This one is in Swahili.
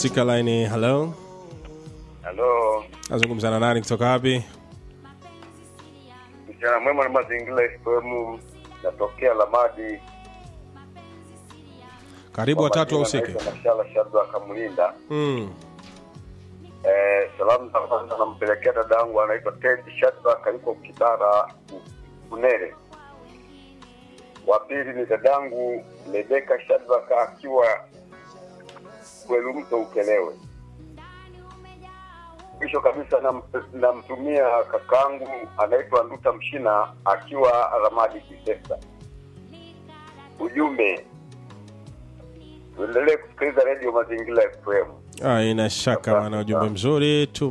katika laini halo Halo, nazungumza na nani kutoka wapi mchana mwema na mazingira FM, natokea Lamadi. karibu Kwa watatu majina wahusike naitwa Mashala Shabda Kamlinda. mm. Eh, salamu za kwanza nampelekea dada yangu anaitwa Ted Shadrack yuko Kibara Kunere. Wa pili ni dadangu Rebeka Shadrack akiwa Kwelumto Ukelewe. Mwisho kabisa nam- namtumia kakangu anaitwa Nduta Mshina akiwa Ramadi Kisesa. Ujumbe, tuendelee kusikiliza redio Mazingira FM. Ah, ina shaka wana ujumbe mzuri tu